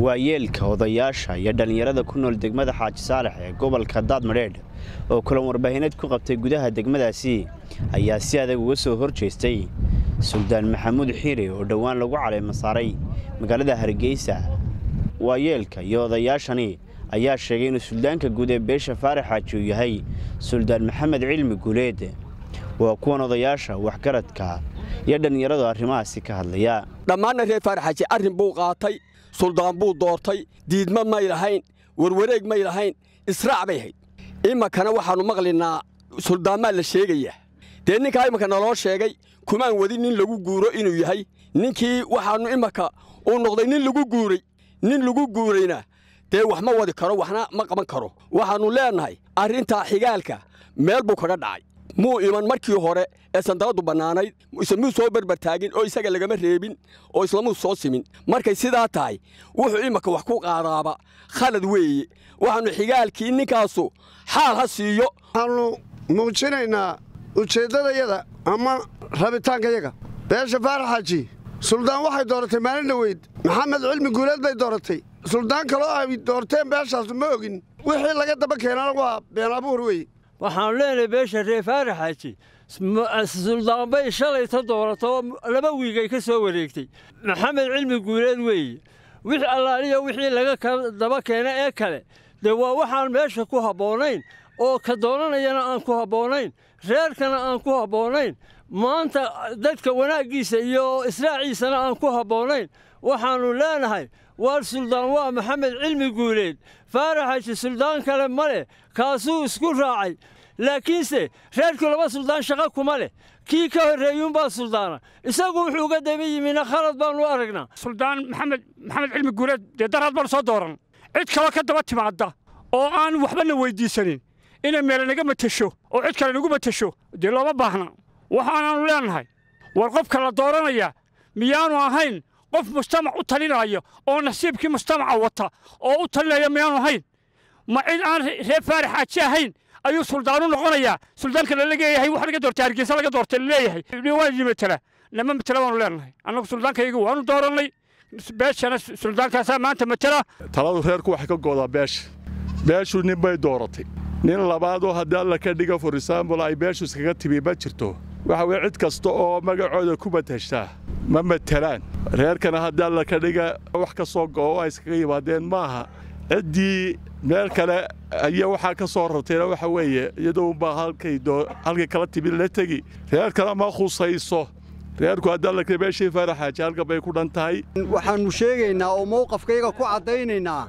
waayeelka odayaasha iyo dhallinyarada ku nool degmada xaaji saalex ee gobolka daadmadheedh oo kulan warbaahineed ku qabtay gudaha degmadaasi ayaa si adag uga soo hor jeestay suldaan maxamuud xiire oo dhowaan lagu caleema saaray magaalada hargeysa waayeelka iyo odayaashani ayaa sheegay inuu suldaanka guud ee beesha faarax xaaji uu yahay suldaan maxamed cilmi guuleed waa kuwan odayaasha waxgaradka iyo dhallinyaradu arrimahaasi ka hadlaya dhammaanna reer faaraxaaji arrin buu qaatay suldaan buu doortay diidma may lahayn warwareeg may lahayn israac bay hayd iminkana waxaannu maqlinaa suldaanmaa la sheegayaa dee ninkaa iminka naloo sheegay kumaan wadi nin lagu guuro inuu yahay ninkii waxaannu iminka uu noqday nin lagu guuray nin lagu guurayna dee wax ma wadi karo waxna ma qaban karo waxaannu leennahay arrintaa xigaalka meel buu kaga dhacay muu iman markii hore ee sandaladdu bannaanayd islamuu soo berbertaagin oo isaga lagama reebin oo islamuu soo simin markay sidaa tahay wuxuu iminka wax ku qaadaaba khalad weeye waxaannu xigaalkii ninkaasu xaal ha siiyo waxaannu muujinaynaa ujeeddadayada ama rabitaankayaga beesha faaraxaaji suldaan waxay dooratay maalin dhoweyd maxamed cilmi guuleed bay dooratay suldaan kaloo ay doorteen beeshaasu ma ogin wixii laga daba keenana waa been abuur weye waxaanu leenahay beesha reer faaraxaaji suldaanbay shalayta doorato laba wiigay ka soo wareegtay maxamed cilmi guuleed weeye wixii allaaliya wixii laga daba keena ee kale dee waa waxaan meesha ku habboonayn oo ka doonanayana aan ku habboonayn reerkana aan ku habboonayn maanta dadka wanaaggiisa iyo israaciisana aan ku habboonayn waxaannu leenahay waar suldaan waa maxamed cilmi guuleed faaraxaaji suldaan kale ma leh kaasuu isku raacay laakiinse reerku laba suldaan shaqo kuma leh kii ka horreeyuunbaa suldaana isagu wuxuu uga daba yimina khalad baannu aragnaa suldaan maxamed maxamed cilmi guuleed dee daraad baan soo dooran cid kaloo ka daba timaadda oo aan waxbana weyddiisanin inay meele naga matasho oo cid kale nagu matasho dee looma baahna waxaanaannu leennahay war qofka la dooranaya miyaanu ahayn qof mujtamac u talinaayo oo nasiibkii mujtamaca wata oo u talinaya miyaanu ahayn ma cid aan reer faaraxaaji ahayn ayuu suldaanu noqonayaa suldaanka lala leeyahay wax laga doortay hargeysa laga doortay laleeyahay waa matala nama matala baanu leenahay annagu suldaankayaga waanu doorannay beeshana suldaankaasaa maanta matala taladu reerku waxay ka goodaa beesha beeshu nin bay dooratay nin labaadoo haddii alla ka dhiga for exaambul ay beeshu iskaga timi ma jirto waxa weye cid kasta oo magacooda ku matashtaa ma matelaan reerkana haddii alla ka dhiga wax ka soo go'o ay iskaga yimaadeen maaha ciddii meel kale ayaa waxaa ka soo rartayna waxa weeye iyadounbaa halkay kala timid la tegi reerkana ma khusayso reerku haddii alla ka beeshii faaraxaaji halkan bay ku dhan tahay waxaannu sheegaynaa oo mowqafkayga ku caddaynaynaa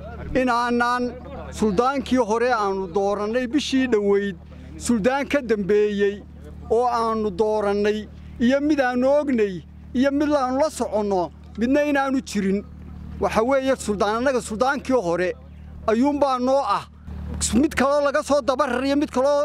inaanaan suldaankii hore aannu doorannay bishii dhoweyd suldaan ka dembeeyey oo aannu doorannay iyo mid aannu ognay iyo mid aannu la soconno midna inaannu jirin waxa weeye suldaan annaga suldaankii hore ayuunbaa noo ah mid kaloo laga soo dabarariyo mid kaloo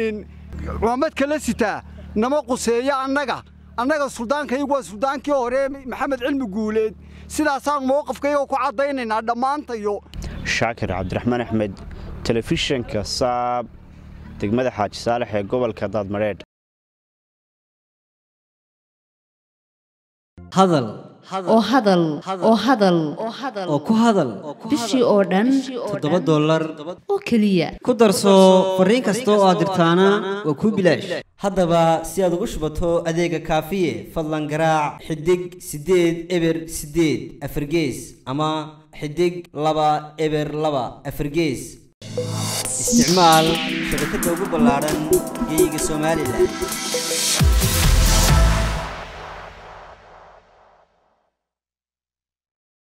cumaamad kala sitaa nama quseeyo annaga annaga suldaankaygu waa suldaankii hore maxamed cilmi guuleed sidaasaan mowqafkayga ku caddaynaynaa dhammaantayo shaakir cabdiraxmaan axmed telefishanka saab degmada xaaji saalex ee gobolka daadmadheedh hadal oo hadal oo hadal oo ku hadal bishii oo dhan toddoba dollar oo keliya ku darso fariin kasta oo aad dirtaana waa kuu bilaash haddaba si aad ugu shubato adeega kaafiye fadlan garaac xidig siddeed eber siddeed afargees ama xidig laba eber laba afargees isticmaal shabakadda ugu ballaadhan geeyiga somalilan